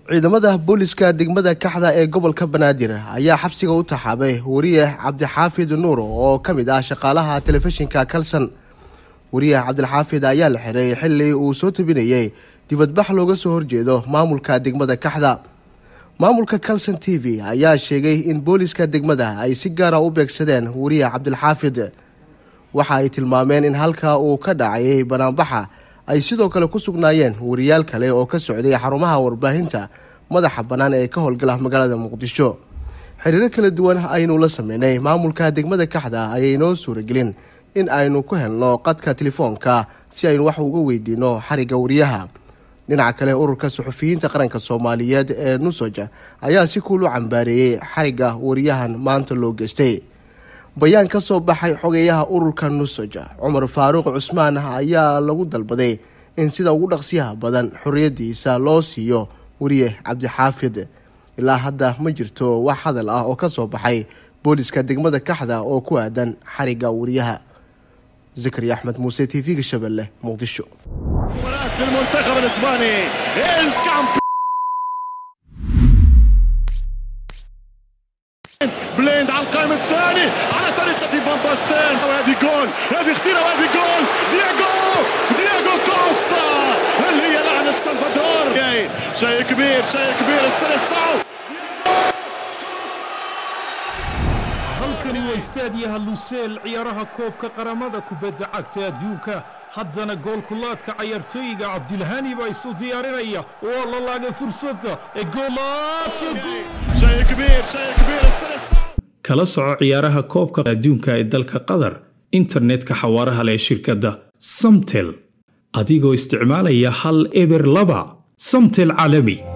ciidamada booliska degmada kaxda ee gobolka banaadir ayaa xabsiga u taxaabay wariye cabdixaafid nuur oo ka mid ah shaqaalaha telefishinka kalson wariye cabdilxaafid ayaa la xiray xili uu soo tabinayey dibadbax looga soo horjeedo maamulka degmada kaxda maamulka kalson t v ayaa sheegay in booliska degmada ay si gaara u beegsadeen wariye cabdilxaafid waxa ay tilmaameen in halka uu ka dhacayay banaanbaxa ay sidoo kale ku sugnaayeen wariyaal kale oo ka socday xarumaha warbaahinta madaxa bannaan ee ka howlgala magaalada muqdisho xiriiro kala duwan aynu la sameynay maamulka degmada kaxda ayaynoo suuragelin in aynu ku helno qadka telefoonka si aynu wax uga weydiino xarigga wariyaha dhinaca kale ururka suxufiyiinta qaranka soomaaliyeed ee nusoja ayaa si kuul u cambaareeyey xarigga wariyahan maanta loo geystay bayaan ka soo baxay xogeeyaha ururka nusoja cumar faaruuq cusmaan ayaa lagu dalbaday in sida ugu dhaqsiyaha badan xorriyadiisa loo siiyo wariye cabdixaafid ilaa hadda ma jirto wax hadal ah oo ka soo baxay booliska degmada kaxda oo ku aadan xarigga wariyaha zakari axmed muuse t v-ga shabeelle muqdisho بليند على القائم الثاني على طريقة فان باستين وهذه جول هذه خطيرة وهذه جول دياغو دياغو كوستا هل هي لعنة سلفادور شيء كبير شيء كبير السلسعو halkani waa istaadiyaha luseel ciyaaraha koobka qaramada kubadda cagta adduunka haddana goolkulaadka cayaartooyiga cabdilhani baa isu diyaarinaya waa la laagay fursadda ee شيء كبير شيء كبير السلسعو kala soco ciyaaraha koobka adduunka ee dalka qatar internetka xawaaraha leh shirkadda samtel adigoo isticmaalaya hal eber laba samtel caalami